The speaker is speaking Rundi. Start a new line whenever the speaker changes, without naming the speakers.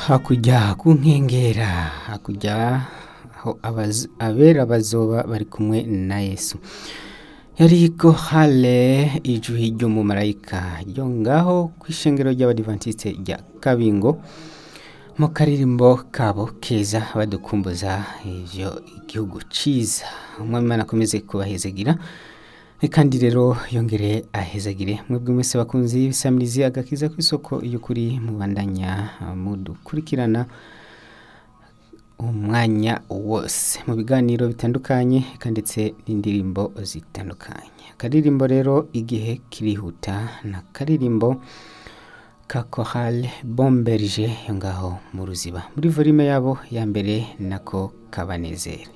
hakurya ku nkengera hakurya aho abaz- abera bazoba bari kumwe na yesu yariko hale ijwi ry'umumarayika ryo ngaho kw'ishengero ry'abadivantisite rya kabingo mu karirimbo kabo keza badukumbuza ivyo igihugu ciza umwami imana akomeze kubahezagira kandi rero yongere ahezagire mwebwe mwese bakunzi b'isamirizi agakiza kw'isoko y'ukuri mubandanya mudukurikirana umwanya wose mu biganiro bitandukanye eka ndetse n'indirimbo zitandukanye akaririmbo rero igihe kirihuta na karirimbo ka korale bomberge yo ngaho mu ruziba muri volume yabo ya mbere nako kabanezere